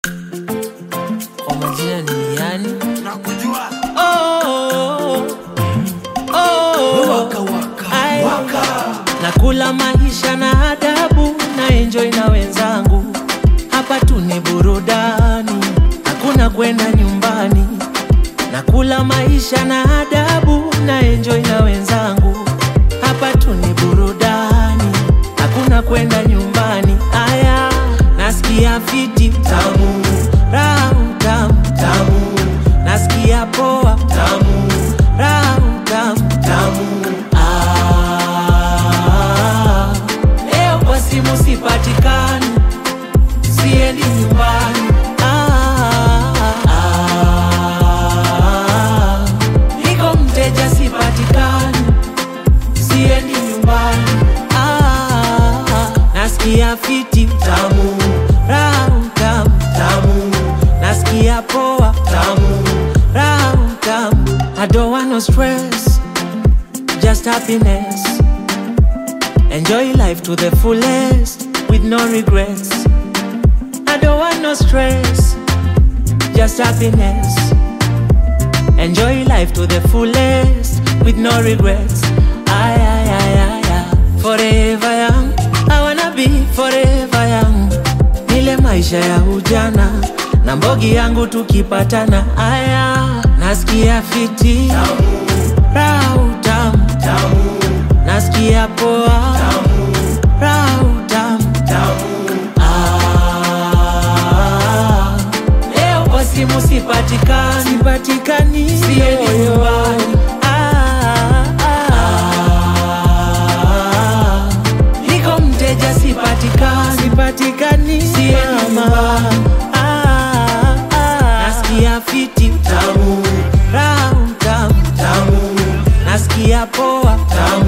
Kwa majina ni yani nakujua oh, oh, waka waka Ai. waka nakula maisha na adabu na enjoy na wenzangu hapa tu ni burudani hakuna kwenda nyumbani nakula maisha na adabu na enjoy na wenzangu hapa tu ni burudani hakuna kwenda nyumbani aya nasikia fiti tamu raha tamu tamu nasikia poa tamu raha tamu tamu ah, leo kwa simu sipatikani siendi nyumbani ah, ah, niko mteja sipatikani siendi nyumbani ah, nasikia fiti tamu raha tamu tamu nasikia poa tamu raha tamu I don't want no stress just happiness enjoy life to the fullest with no regrets I don't want no stress just happiness Enjoy life to the fullest with no regrets. Ay, ay, ay, ay, ay. Forever young, I wanna be forever young. Nile maisha ya ujana na mbogi yangu tukipatana, aya nasikia fiti raha utamu nasikia poa raha utamu Ah, leo kwa simu sipatikani, sipatikani, siendi nyumbani. Ah, ah, niko mteja sipatikani, sipatikani, siendi nyumbani. Ah, ah, nasikia fiti tamu, raha tamu, tamu, nasikia poa tamu,